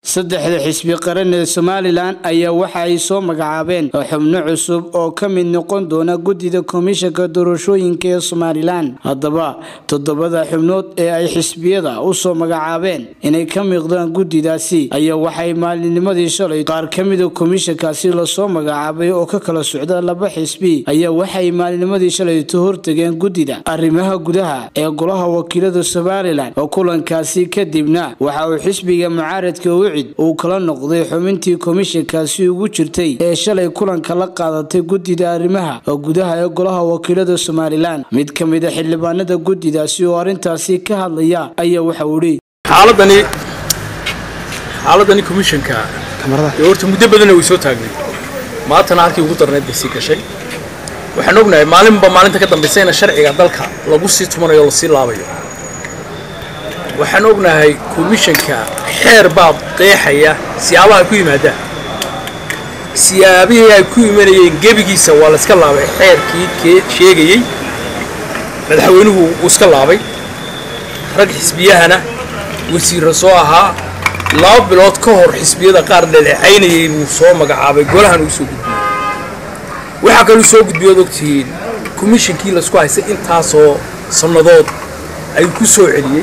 saddexda xisbi qaran ee somalilan ayaa waxa ay soo magacaabeen xubno cusub oo ka mid noqon doona guddida komishanka doorashooyinka ee somalilan haddaba toddobada xubnood ee ay xisbiyada u soo magacaabeen inay ka miiqdaan guddidaasi ayaa waxay maalinimadii shalay qaar ka mida komishankaasi lasoo magacaabay oo ka kala socda laba xisbi ayaa waxay maalinimadii shalayto hortageen guddida arrimaha gudaha ee golaha wakiilada somalilan oo kulankaasi kadibna waxa uu xisbiga mucaaradka ucid uu kala noqday xubintii komishankaasi ugu jirtay ee shalay kulanka la qaadatay guddida arrimaha gudaha ee golaha wakiilada somalilan mid ka mid a xildhibaanada guddidaasi oo arrintaasi ka hadlaya ayaa waxa uu ihi xaaladani xaaladani komishanka ee horta muddo badanna way soo taagnay maantana halkii ugu darneed bay sii gashay waxaan ognahay maalinba maalinta ka dambaysayna sharciga dalka lagu sii tumanayo o lasii laabayo waxaan ognahay komishanka xeer baa qeexaya siyaabaha ay ku yimaadaan siyaabihii ay ku imanayeen gebigiisa waa la iska laabay xeerkii kee sheegayey madaxweynuhu uu iska laabay rag xisbiyahana wasiirra soo ahaa laba bilood ka hor xisbiyada qaar dhaleecaynayay buu soo magacaabay golahan uu soo gudbiyey waxaa kaluu soo gudbiyood ogtihiin komishankii laisku haystay intaasoo sannadood ayuu ku soo celiyey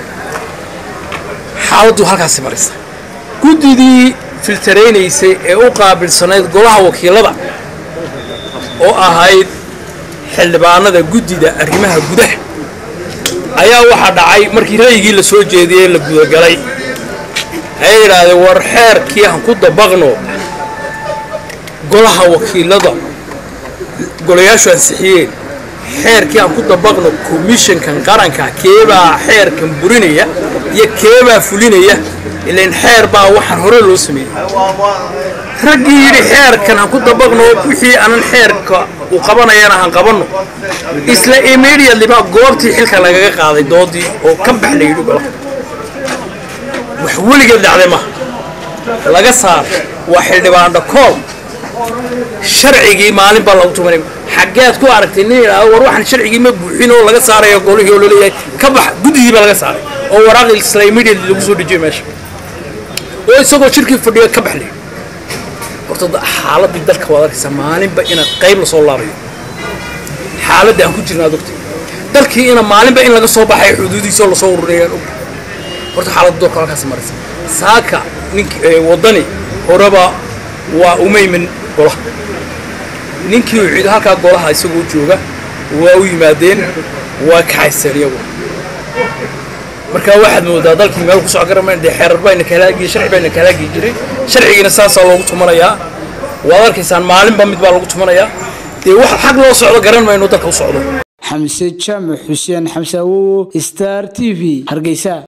xaaladdu halkaasi maraysa guddidii filtaraynaysay ee u qaabilsanayd golaha wakiilada oo ahayd xildhibaanada guddida arrimaha gudaha ayaa waxaa dhacay markii ra'yigii la soo jeediyey la gudagalay ayay yidhaahdeen war xeerkii han ku dabaqno golaha wakiilada golayaashu ansixiyeen xeerkii aan ku dabaqno komishankan qaranka keebaa xeerkan burinaya iyo keebaa fulinaya ilan xeer baa waxaan hore loo sameeyey raggii yidhi xeerkan han ku dabaqno wixii aanan xeerka uu qabanayana han qabanno isla immediately baa goobtii xilka lagaga qaaday doodii oo ka bax la yidhi golaha wax weligeed dhacday maha laga saar waa xildhibaandha kool sharcigii maalin baa lagu tumanay xaggeed ku aragtay nin yidhaahdo war waxaan sharcigii ma buuxin oo laga saarayo golihii oo laleeyahay ka bax guddidii baa laga saaray oo waraaqi isla immediately lagu soo dejiyay meesha oo isagoo shirkii fadhiyo ka baxlay horta xaaladii dalka waad arkaysaa maalinba ina qayb lasoo laabayo xaaladda aan ku jirna ad ogtay dalkii ina maalinba in laga soo baxayo xuduudiisa oo lasoo ururayaan og horta xaaladda doorka halkaasi maraysa saaka nink waddani horeba waa umaymin golaha ninkii uu ciido halkaa golaha isagoo jooga waa u yimaadeen waa kaxayseen iyagu marka waxaad moodaa dalkii meel kusoo garamayn dee xeerar bayna kahalaagi sharci bayna kahalaagi jiray sharcigiina saasaa loogu tumanayaa waad arkaysaan maalinba mid baa lagu tumanayaa dee wax xag loo socdo garan mayno dalka u socdo xamse jaamac xuseen xamse awowo star t v hargeysa